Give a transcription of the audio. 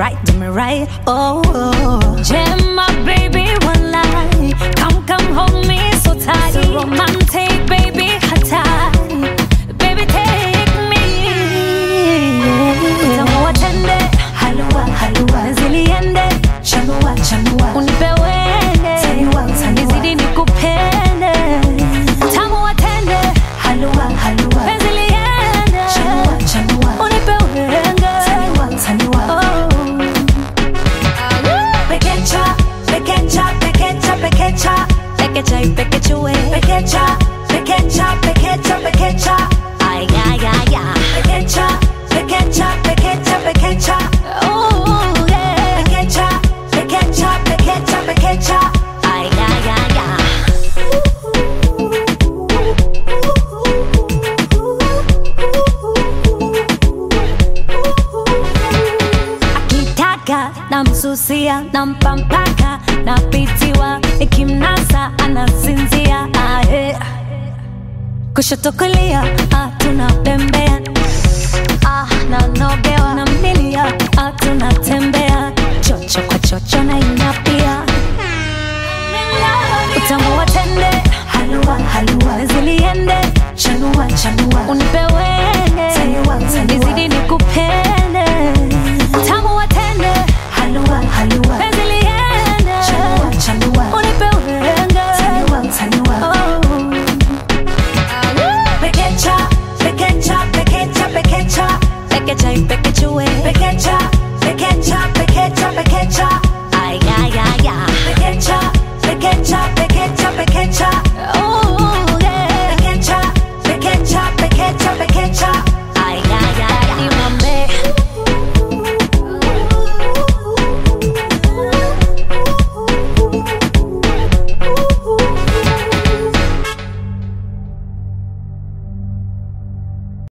right, do me right. Oh, oh. Jam my baby one line. Come, come hold me so tight. So romantic, baby, hot tight. Baby, take me. Tamu watende, Halua, halua, ziliende, chanua, chanua. unipe wende. Taniwa, taniwa. Nizidi nikupende. Tamu watende, Halua, halua, penzi liende. chanua, chanua. Unipe wende. Taniwa, taniwa. Oh. Pekecha, pekecha, pekecha, pekecha. Pekecha y pekechue. Pekecha, pekecha, pekecha, pekecha. Ay, ay, ay, ay. Pekecha, pekecha, pekecha, pekecha. Oh, yeah. Pekecha, pekecha, pekecha, pekecha. Ay, ay, ay, ay. Akitaka namsusia nampampaka napitiwa ikimnasa anasinzia ahe kushoto kulia ah, tunapembea